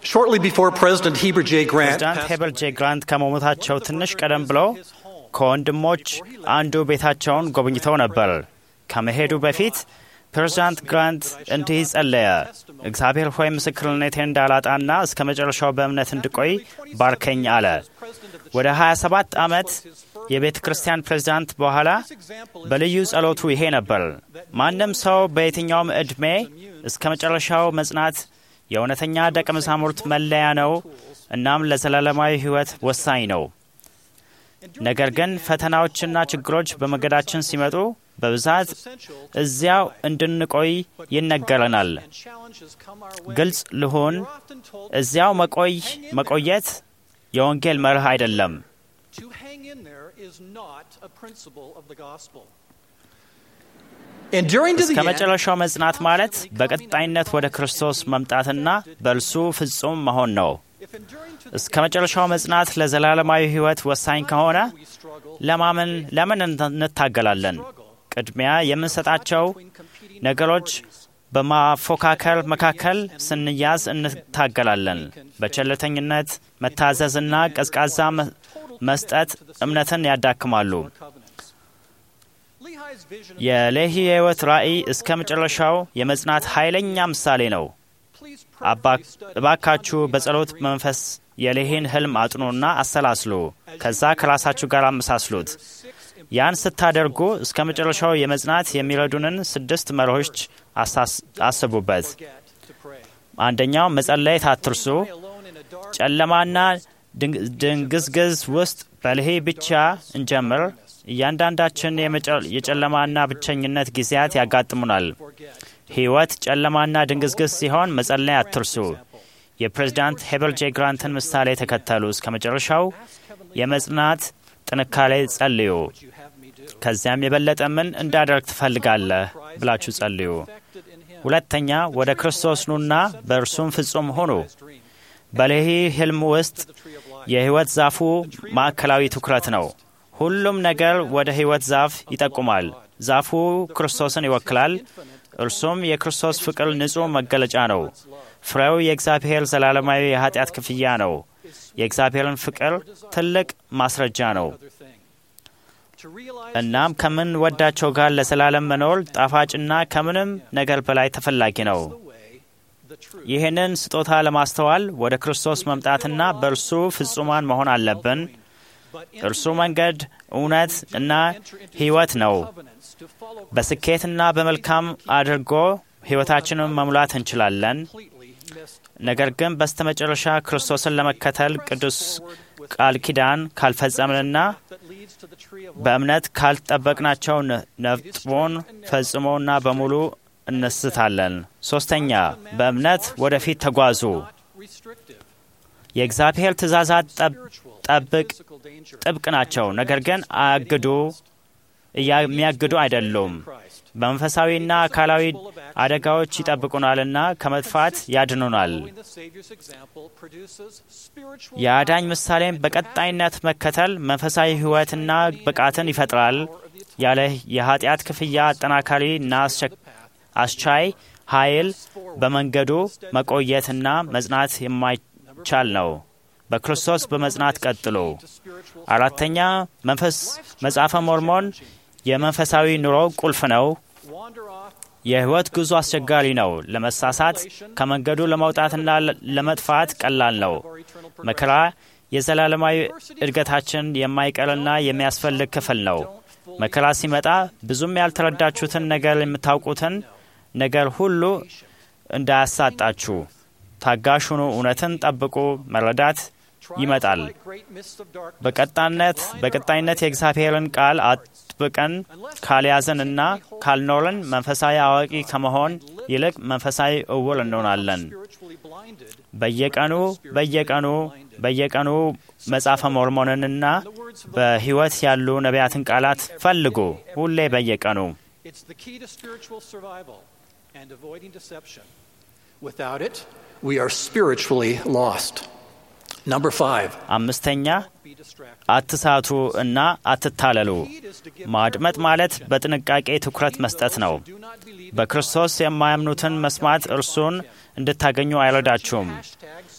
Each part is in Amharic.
Shortly before President Heber J. Grant ፕሬዚዳንት passed ሄበል ጄ ግራንት ከመሞታቸው ትንሽ ቀደም ብለው ከወንድሞች አንዱ ቤታቸውን ጎብኝተው ነበር። ከመሄዱ በፊት ፕሬዚዳንት ግራንት እንዲህ ጸለየ። እግዚአብሔር ሆይ ምስክርነቴን እንዳላጣና እስከ መጨረሻው በእምነት እንድቆይ ባርከኝ አለ። ወደ 27 ዓመት የቤተ ክርስቲያን ፕሬዚዳንት በኋላ በልዩ ጸሎቱ ይሄ ነበር። ማንም ሰው በየትኛውም ዕድሜ እስከ መጨረሻው መጽናት የእውነተኛ ደቀ መዛሙርት መለያ ነው፣ እናም ለዘላለማዊ ሕይወት ወሳኝ ነው። ነገር ግን ፈተናዎችና ችግሮች በመንገዳችን ሲመጡ በብዛት እዚያው እንድንቆይ ይነገረናል። ግልጽ ልሁን፣ እዚያው መቆይ መቆየት የወንጌል መርህ አይደለም። To hang in there is not a principle of the gospel. Enduring to the እስከ end, መጨረሻው መጽናት ማለት በቀጣይነት ወደ ክርስቶስ መምጣትና በእርሱ ፍጹም መሆን ነው። if enduring to እስከ መጨረሻው መጽናት ለዘላለማዊ ሕይወት ወሳኝ ከሆነ we struggle, ለማመን ለምን እንታገላለን? ቅድሚያ የምንሰጣቸው ነገሮች በማፎካከር መካከል ስንያዝ እንታገላለን። በቸልተኝነት መታዘዝና ቀዝቃዛ መ- መስጠት እምነትን ያዳክማሉ። covenants. Lehi's vision የሌሂ የሕይወት ራእይ እስከ መጨረሻው የመጽናት ኃይለኛ ምሳሌ ነው። please አባ- prayerfully study እባካችሁ በጸሎት መንፈስ የሌሂን ህልም አጥኑና አሰላስሉ። ከዛ ከራሳችሁ ጋር አመሳስሉት። ያን ስታደርጉ እስከ መጨረሻው የመጽናት የሚረዱንን ስድስት መርሆች አሳስ- አስቡበት። get to pray. አንደኛው መጸለየት አትርሱ። Alone in a dark ጨለማና ድንግ- ድንግዝግዝ ውስጥ በልሄ ብቻ እንጀምር። እያንዳንዳችን የመጨ- የጨለማና ብቸኝነት ጊዜያት ያጋጥሙናል። forget. ሕይወት ጨለማና ድንግዝግዝ ሲሆን መጸለይ አትርሱ። የፕሬዝዳንት ሄበል ጄ ግራንትን ምሳሌ ተከተሉ። እስከ መጨረሻው የመጽናት ጥንካሬ ጸልዩ። You have me do. ከዚያም የበለጠ ምን እንዳደርግ ትፈልጋለህ ብላችሁ ጸልዩ። Perfected in him. ሁለተኛ ወደ ክርስቶስ ኑና በእርሱም ፍጹም ሁኑ። Dream. በሌሂ ህልም ውስጥ The tree of life. የሕይወት ዛፉ ማዕከላዊ ትኩረት ነው። ሁሉም ነገር ወደ ሕይወት ዛፍ ይጠቁማል። ዛፉ ክርስቶስን ይወክላል። እርሱም የክርስቶስ ፍቅር ንጹሕ መገለጫ ነው። ፍሬው የእግዚአብሔር ዘላለማዊ የኃጢአት ክፍያ ነው። የእግዚአብሔርን ፍቅር ትልቅ ማስረጃ ነው። Other thing. To realize እናም ከምንወዳቸው ጋር ለዘላለም መኖር ጣፋጭና ከምንም ነገር በላይ ተፈላጊ ነው። the way, the truth, ይህንን ስጦታ ለማስተዋል ወደ ክርስቶስ መምጣትና በእርሱ ፍጹማን መሆን አለብን። but in እርሱ መንገድ፣ እውነት እና ሕይወት ነው። covenants to follow በስኬትና በመልካም አድርጎ ሕይወታችንን መሙላት እንችላለን። completely missed ነገር ግን በስተመጨረሻ ክርስቶስን ለመከተል ቅዱስ ቃል ኪዳን ካልፈጸምንና that leads to the tree of life. በእምነት ካልጠበቅናቸው ነ- ነጥቦን ፈጽሞና በሙሉ እንስታለን። ሶስተኛ በእምነት ወደፊት ተጓዙ። Not restrictive. የእግዚአብሔር ትእዛዛት ጠብ- Spiritual, ጠብቅ physical danger. ጥብቅ ናቸው፣ ነገር ግን አያግዱ የሚያግዱ አይደሉም። Christ. በመንፈሳዊና አካላዊ አደጋዎች ይጠብቁናልና ከመጥፋት ያድኑናል። Following the Savior's example produces spiritual የአዳኝ ምሳሌን በቀጣይነት መከተል መንፈሳዊ ሕይወትና ብቃትን ይፈጥራል። ያለ የኃጢአት ክፍያ አጠናካሪ እና አስቸ- አስቻይ ኃይል በመንገዱ መቆየትና መጽናት የማይቻል ነው። በክርስቶስ በመጽናት ቀጥሎ። spiritual አራተኛ መንፈስ መጽሐፈ ሞርሞን የመንፈሳዊ ኑሮ ቁልፍ ነው። wander off የሕይወት ጉዞ አስቸጋሪ ነው። ለመሳሳት ከመንገዱ ለመውጣትና ለ- ለመጥፋት ቀላል ነው። our eternal መከራ የዘላለማዊ እድገታችን የማይቀርና የሚያስፈልግ ክፍል ነው። መከራ ሲመጣ ብዙም ያልተረዳችሁትን ነገር የምታውቁትን ነገር ሁሉ እንዳያሳጣችሁ ታጋሽ ሁኑ። እውነትን ጠብቁ። መረዳት ይመጣል። like great mists of darkness. በቀጣነት በቀጣይነት የእግዚአብሔርን ቃል አጥብቀን ካልያዝንና ካልኖርን መንፈሳዊ አዋቂ ከመሆን ይልቅ መንፈሳዊ እውር እንሆናለን። spiritually blinded በየቀኑ በየቀኑ በየቀኑ መጽሐፈ ሞርሞንንና በሕይወት ያሉ ነቢያትን ቃላት ፈልጉ። ሁሌ በየቀኑ It's the key to spiritual survival and avoiding deception. Without it, we are spiritually lost. Number five, አምስተኛ be distracted. አትሳቱ እና አትታለሉ። Heed is to give ማድመጥ ማለት በጥንቃቄ ትኩረት መስጠት ነው። do not believe በክርስቶስ የማያምኑትን መስማት እርሱን እንድታገኙ አይረዳችሁም። hashtags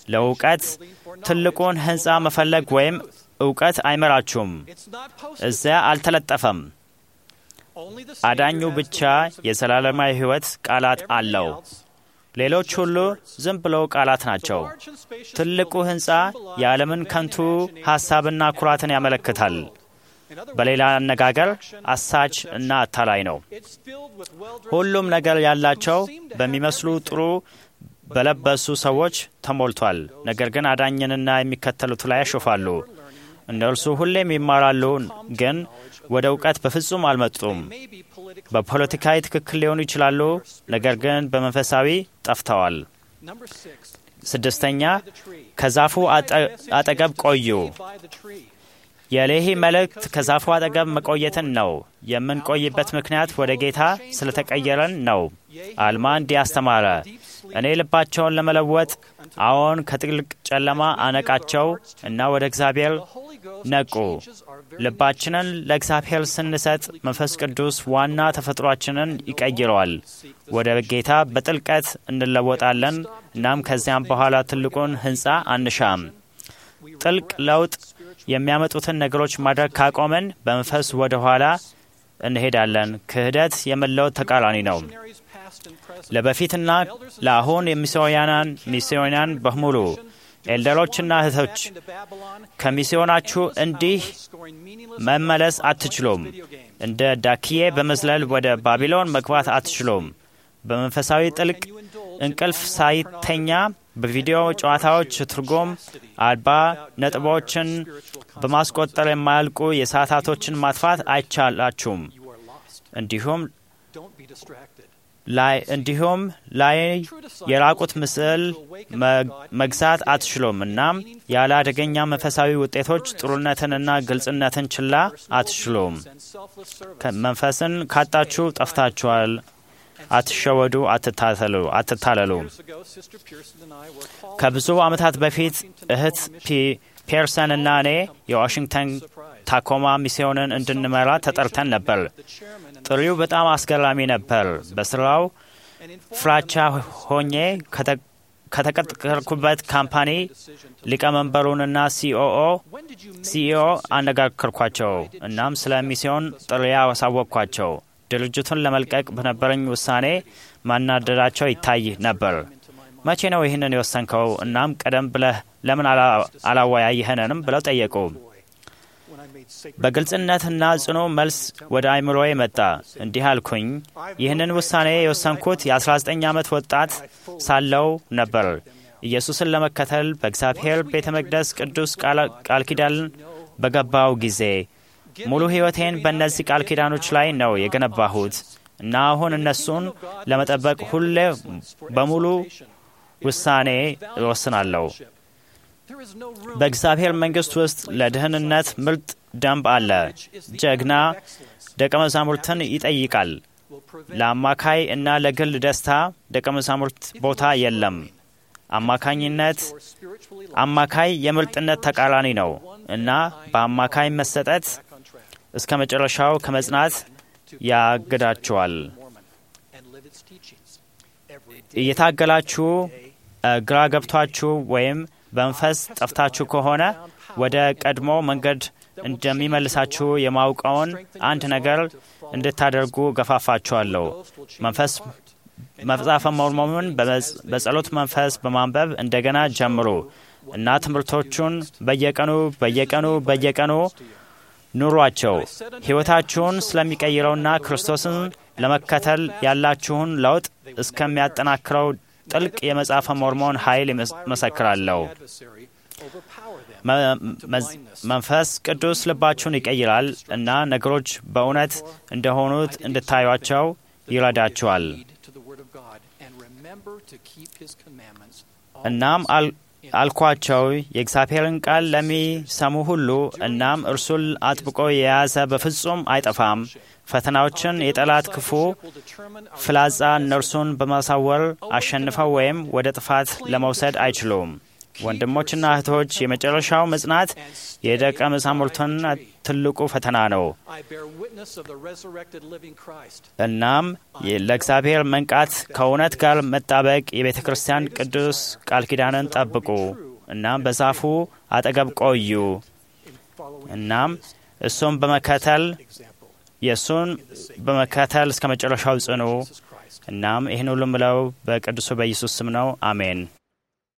ለእውቀት ትልቁን ሕንፃ መፈለግ ወይም እውቀት አይመራችሁም። እዚያ አልተለጠፈም። አዳኙ ብቻ የዘላለማዊ ሕይወት ቃላት አለው። ሌሎች ሁሉ ዝም ብለው ቃላት ናቸው። ትልቁ ሕንፃ የዓለምን ከንቱ ሐሳብና ኩራትን ያመለክታል። በሌላ አነጋገር አሳች እና አታላይ ነው። ሁሉም ነገር ያላቸው በሚመስሉ ጥሩ በለበሱ ሰዎች ተሞልቷል። ነገር ግን አዳኝንና የሚከተሉት ላይ ያሾፋሉ። እነርሱ ሁሌም ይማራሉ፣ ግን ወደ እውቀት በፍጹም አልመጡም። በፖለቲካዊ ትክክል ሊሆኑ ይችላሉ፣ ነገር ግን በመንፈሳዊ ጠፍተዋል። ስድስተኛ ከዛፉ አጠገብ ቆዩ። የሌሂ መልእክት ከዛፉ አጠገብ መቆየትን ነው። የምንቆይበት ምክንያት ወደ ጌታ ስለተቀየረን ነው። አልማ እንዲህ አስተማረ፣ እኔ ልባቸውን ለመለወጥ አዎን ከጥልቅ ጨለማ አነቃቸው እና ወደ እግዚአብሔር ነቁ። ልባችንን ለእግዚአብሔር ስንሰጥ መንፈስ ቅዱስ ዋና ተፈጥሯችንን ይቀይረዋል። ወደ ጌታ በጥልቀት እንለወጣለን። እናም ከዚያም በኋላ ትልቁን ሕንፃ አንሻም። ጥልቅ ለውጥ የሚያመጡትን ነገሮች ማድረግ ካቆምን በመንፈስ ወደ ኋላ እንሄዳለን። ክህደት የመለወጥ ተቃራኒ ነው። ለበፊትና ለአሁን የሚስዮናን ሚስዮናን በሙሉ ኤልደሮችና እህቶች ከሚስዮናችሁ እንዲህ መመለስ አትችሉም። እንደ ዳክዬ በመዝለል ወደ ባቢሎን መግባት አትችሉም። በመንፈሳዊ ጥልቅ እንቅልፍ ሳይተኛ በቪዲዮ ጨዋታዎች ትርጉም አልባ ነጥቦችን በማስቆጠር የማያልቁ የሰዓታቶችን ማጥፋት አይቻላችሁም። እንዲሁም ላይ እንዲሁም ላይ የራቁት ምስል መግዛት አትችሉም። እናም ያለ አደገኛ መንፈሳዊ ውጤቶች ጥሩነትንና ግልጽነትን ችላ አትችሉም። መንፈስን ካጣችሁ ጠፍታችኋል። አትሸወዱ፣ አትታለሉ። ከብዙ ዓመታት በፊት እህት ፔርሰን እና እኔ የዋሽንግተን ታኮማ ሚስዮንን እንድንመራ ተጠርተን ነበር። ጥሪው በጣም አስገራሚ ነበር። በስራው ፍራቻ ሆኜ ከተቀጠርኩበት ካምፓኒ ሊቀመንበሩንና ሲኦኦ ሲኢኦ አነጋገርኳቸው። እናም ስለ ሚስዮን ጥሪ አሳወቅኳቸው። ድርጅቱን ለመልቀቅ በነበረኝ ውሳኔ ማናደዳቸው ይታይ ነበር። መቼ ነው ይህንን የወሰንከው? እናም ቀደም ብለህ ለምን አላወያየኸንም? ብለው ጠየቁ። በግልጽነትና ጽኑ መልስ ወደ አይምሮዬ መጣ። እንዲህ አልኩኝ፣ ይህንን ውሳኔ የወሰንኩት የ19 ዓመት ወጣት ሳለው ነበር። ኢየሱስን ለመከተል በእግዚአብሔር ቤተ መቅደስ ቅዱስ ቃል ኪዳን በገባው ጊዜ ሙሉ ሕይወቴን በእነዚህ ቃል ኪዳኖች ላይ ነው የገነባሁት እና አሁን እነሱን ለመጠበቅ ሁሌ በሙሉ ውሳኔ እወስናለሁ። በእግዚአብሔር መንግሥት ውስጥ ለደህንነት ምርጥ ደንብ አለ። ጀግና ደቀ መዛሙርትን ይጠይቃል። ለአማካይ እና ለግል ደስታ ደቀ መዛሙርት ቦታ የለም። አማካኝነት አማካይ የምርጥነት ተቃራኒ ነው እና በአማካይ መሰጠት እስከ መጨረሻው ከመጽናት ያግዳችኋል። እየታገላችሁ ግራ ገብቷችሁ ወይም በመንፈስ ጠፍታችሁ ከሆነ ወደ ቀድሞ መንገድ እንደሚመልሳችሁ የማውቀውን አንድ ነገር እንድታደርጉ ገፋፋችኋለሁ። መንፈስ መጽሐፈ ሞርሞንን በጸሎት መንፈስ በማንበብ እንደገና ጀምሩ እና ትምህርቶቹን በየቀኑ በየቀኑ በየቀኑ ኑሯቸው። ሕይወታችሁን ስለሚቀይረውና ክርስቶስን ለመከተል ያላችሁን ለውጥ እስከሚያጠናክረው ጥልቅ የመጽሐፈ ሞርሞን ኃይል መሰክራለሁ። መንፈስ ቅዱስ ልባችሁን ይቀይራል እና ነገሮች በእውነት እንደሆኑት እንድታዩቸው ይረዳችኋል። እናም አልኳቸው የእግዚአብሔርን ቃል ለሚሰሙ ሁሉ እናም እርሱን አጥብቆ የያዘ በፍጹም አይጠፋም። ፈተናዎችን የጠላት ክፉ ፍላጻ እነርሱን በማሳወር አሸንፈው ወይም ወደ ጥፋት ለመውሰድ አይችሉም። ወንድሞችና እህቶች የመጨረሻው መጽናት የደቀ መዛሙርቱን ትልቁ ፈተና ነው። I bear witness of the resurrected living Christ. እናም ለእግዚአብሔር መንቃት ከእውነት ጋር መጣበቅ የቤተ ክርስቲያን ቅዱስ ቃል ኪዳንን ጠብቁ። እናም በዛፉ አጠገብ ቆዩ። Following እናም እሱን በመከተል example, የእሱን በመከተል እስከ መጨረሻው ጽኑ። Jesus Christ. እናም ይህን ሁሉ ምለው በቅዱሱ በኢየሱስ ስም ነው። አሜን።